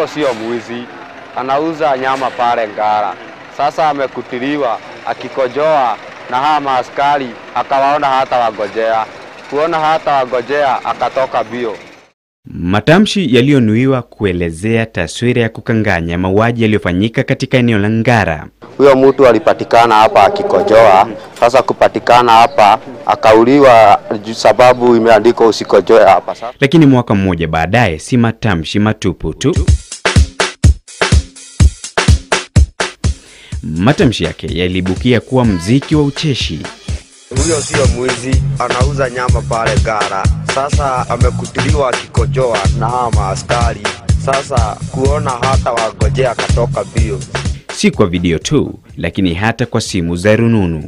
huyo sio mwizi, anauza nyama pale Ngara. Sasa amekutiliwa akikojoa na hawa maaskari, akawaona hata wagojea, kuona hata wagojea, akatoka bio. Matamshi yaliyonuiwa kuelezea taswira ya kukanganya mauaji yaliyofanyika katika eneo la Ngara. Huyo mtu alipatikana hapa akikojoa. Sasa kupatikana hapa akauliwa juu sababu imeandikwa usikojoe hapa. Sasa Lakini mwaka mmoja baadaye, si matamshi matupu tu. Matamshi yake yaliibukia kuwa mziki wa ucheshi. huyo sio mwizi, anauza nyama pale Ngara. Sasa amekutiliwa akikojoa na hawa maaskari. Sasa kuona hata wagojea, akatoka bio. Si kwa video tu, lakini hata kwa simu za rununu.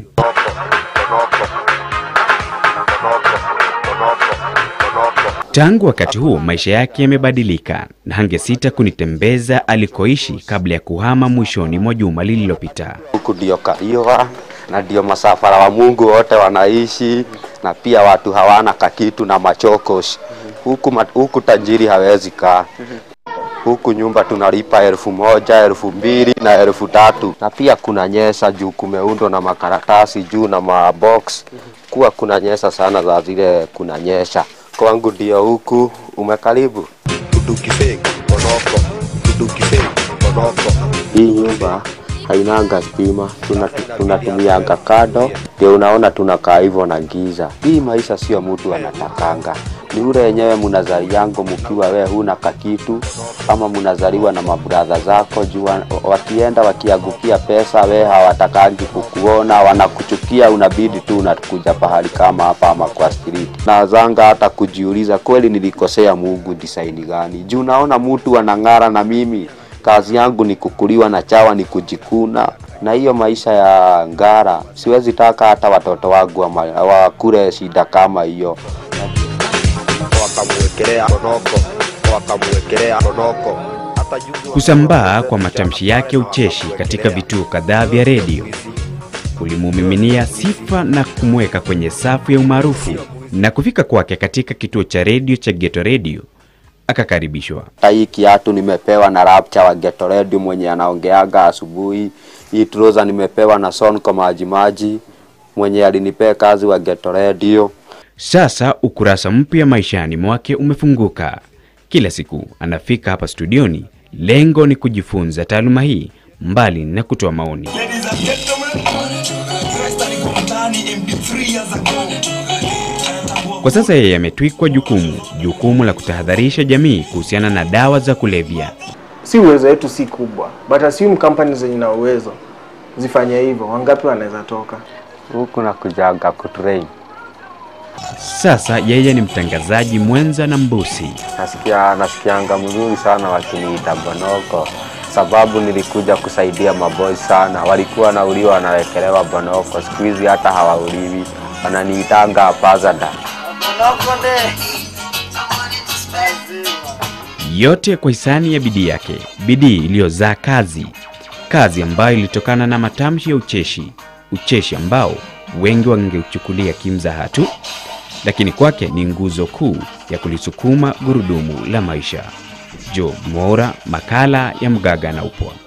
Tangu wakati huo maisha yake yamebadilika na hangesita kunitembeza alikoishi kabla ya kuhama mwishoni mwa juma lililopita. Huku ndio Kariwa na ndio masafara wa Mungu wote wanaishi, na pia watu hawana kakitu na machokos huku, ma- huku tajiri hawezi kaa huku nyumba tunalipa elfu moja elfu mbili na elfu tatu na pia kuna nyesa juu kumeundwa na makaratasi juu na mabox kuwa kuna nyesa sana za zile kuna nyesha kwangu ndio huku umekaribu hii nyumba hainanga stima tuna- tunatumianga kado ndio unaona tunakaa hivyo na giza hii maisha sio mtu anatakanga ni ule yenyewe mnazaliango mkiwa we huna kakitu ama mnazaliwa na mabradha zako juu wa- wakienda wakiangukia pesa we hawatakangi kukuona wanakuchukia unabidi tu unakuja pahali kama hapa ama kwa street nazanga hata kujiuliza kweli nilikosea mungu disaini gani juu naona mtu anang'ara na mimi kazi yangu ni kukuliwa na chawa, ni kujikuna na hiyo maisha ya Ngara. Siwezi taka hata watoto wangu wama- wakule shida kama hiyo. Wakamwekelea konoko, wakamwekelea konoko. Hata juzi Kusambaa kwa matamshi yake ucheshi katika vituo kadhaa vya redio kulimumiminia sifa na kumweka kwenye safu ya umaarufu, na kufika kwake katika kituo cha redio cha Geto Radio akakaribishwa. hata hii kiatu nimepewa na Rapcha wa Geto Radio mwenye anaongeaga asubuhi. Hii trouser nimepewa na Sonko Majimaji mwenye alinipea kazi wa Geto Radio. Sasa ukurasa mpya maishani mwake umefunguka. Kila siku anafika hapa studioni, lengo ni kujifunza taaluma hii mbali na kutoa maoni. Ladies and gentlemen, Christ alikuwa ndani MP3 years ago. Kwa sasa yeye ametwikwa jukumu, jukumu la kutahadharisha jamii kuhusiana na dawa za kulevya. si uwezo wetu si kubwa but assume companies zenye na uwezo zifanye hivyo wangapi wanaweza toka Huku na kujaga kutrain. Sasa yeye ni mtangazaji mwenza na mbusi. Nasikia nasikianga mzuri sana wakiniita Bonoko sababu nilikuja kusaidia maboy sana, walikuwa wanauliwa wanawekelewa Bonoko, siku hizi hata hawauliwi, wananiitanga Pazada. Yote kwa hisani ya bidii yake, bidii iliyozaa kazi, kazi ambayo ilitokana na matamshi ya ucheshi, ucheshi ambao wengi wangeuchukulia kimzaha tu, lakini kwake ni nguzo kuu ya kulisukuma gurudumu la maisha. Joe Mwaura, makala ya Mgaga na Upwa.